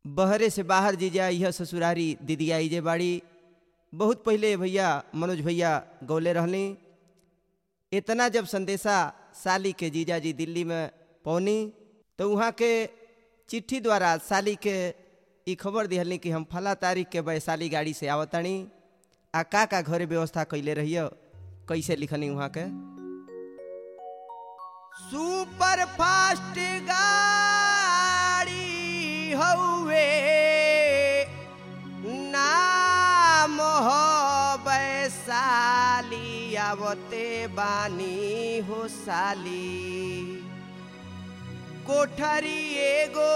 बहरे से बाहर जीजा यह ससुरारी दीदिया इजे बाड़ी बहुत पहले भैया मनोज भैया गौले रहली इतना जब संदेशा साली के जीजा जी दिल्ली में पौनी तो वहाँ के चिट्ठी द्वारा साली के ई खबर दिहलनी कि हम फला तारीख के वैशाली गाड़ी से आवतानी आ का का घरे व्यवस्था कैले रहियो कैसे लिखनी वहाँ के सुपर फास्ट गाड़ी हौवे नाम हो वैशाली आवते बानी हो साली कोठरी एगो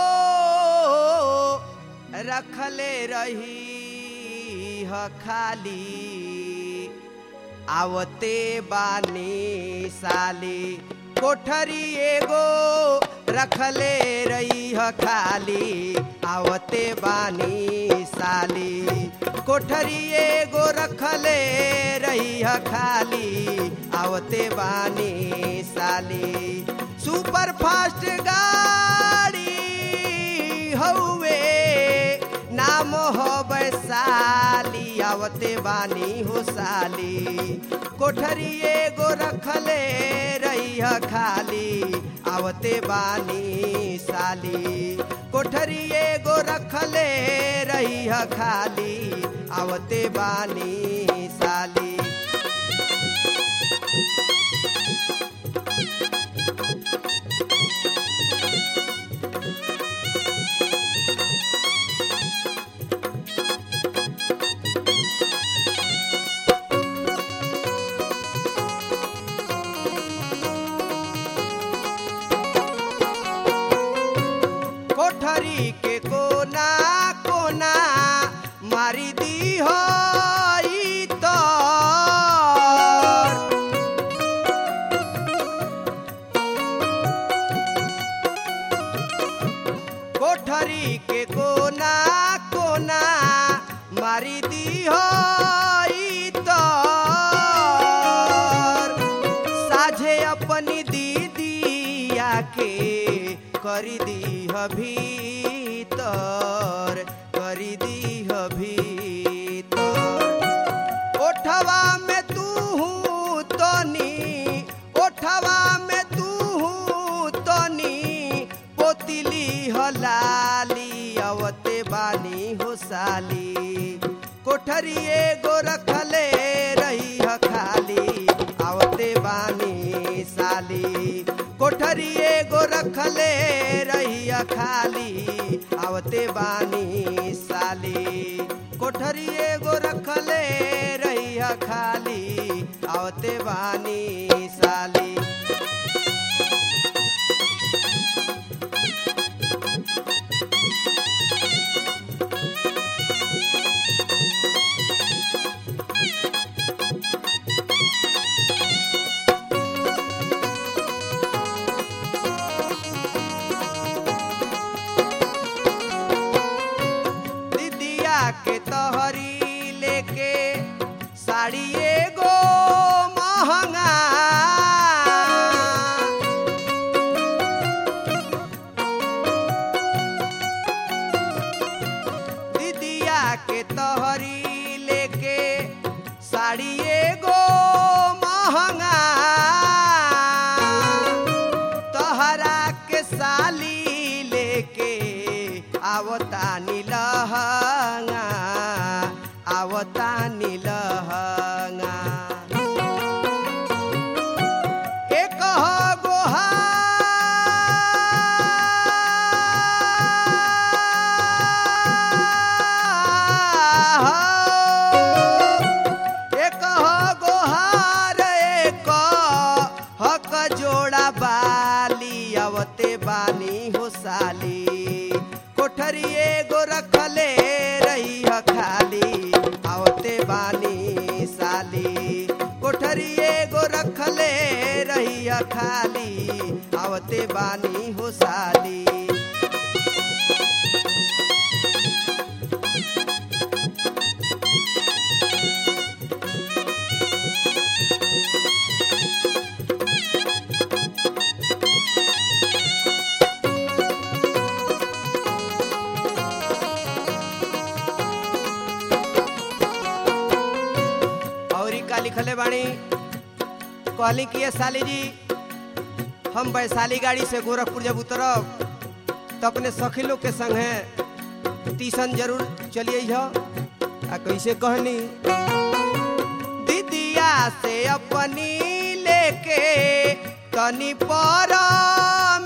रखले रही ह खाली आवते बानी साली कोठरी एगो रखले रही ह खाली आवते बानी साली कोठरी एगो रखले रही ह खाली आवते बानी साली सुपर फास्ट गाड़ी हौवे नाम हो वैशाली आवते बानी हो साली कोठरी एगो रखले रही ह खाली आवते बानी साली कोठरी एगो रखले रही ह खाली आवते बानी साली कोठरी के कोना कोना मारी दी हो ई तोर। कोठरी के कोना कोना मारी दी हो ई तोर। साझे अपनी दीदिया के करी दीह भीतर करी दीह भीतर ओठवा में तू तनी ओठवा में तू तनी पोतिली हलाली अवते बानी हो साली कोठरी एगो रखले रही ह खाली आवते बानी साली कोठरी एगो रखले रही ह खाली आवते बानी साली कोठरी एगो रखले रही ह खाली आवते बानी साली दीदिया के तहरी लेके साड़ी एगो महंगा दीदिया के तहरी लेके साड़ी एगो महंगा तहरा के साली लेके आवता नीलहंगा आवता नीलहंगा एक हो गोहार एक हो गोहार एक हक जोड़ा बाली आवते बानी हो साली कोठरी एगो रखले रही ह खाली आवते बानी साली कोठरी एगो रखले रही ह खाली आवते बानी हो साली लिखले बाणी कहली कि ये साली जी हम वैशाली गाड़ी से गोरखपुर जब उतरब तो अपने सखी लोग के संग है टीसन जरूर चलिए हो आ कैसे कहनी दीदिया से अपनी लेके तनी परमिशन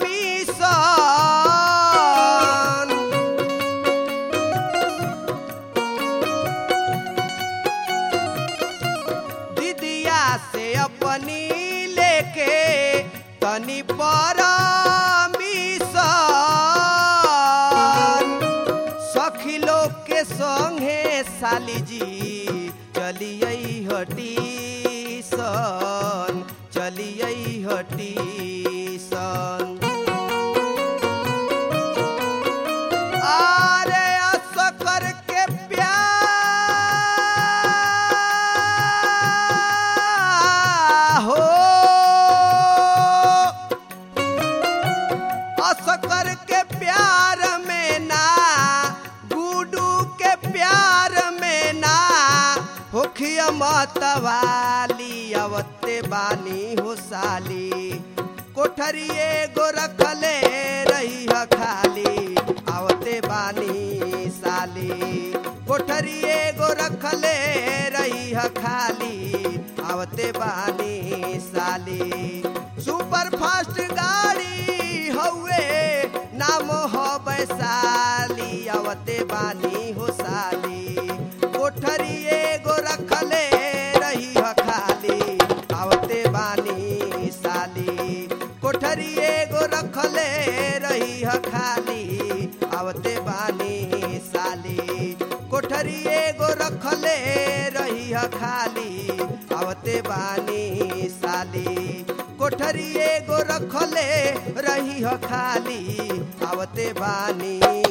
दीदिया से अपनी लेके तनी परमिशन सखी लोग के संगे साली जी चलिए हटी सन चलिए हटी सन आरे असकर के प्यार हो असकर के प्यार में ना गुडू के प्यार में ना होखिया मतवाली अवते बानी हो साली कोठरिए गो रखले रही ह खाली आवते बानी साली कोठरिए गो रखले रही ह खाली आवते बानी साली सुपर फास्ट गाड़ी हउए नाम हो वैशाली आवते बानी हो साली कोठरिए गो रखले रही ह खाली आवते बानी साली कोठरिए गो रखले रही ह खाली आवते बानी साली कोठरिए गो रखले रही ह खाली आवते बानी साली कोठरिए गो रखले रही ह खाली आवते बानी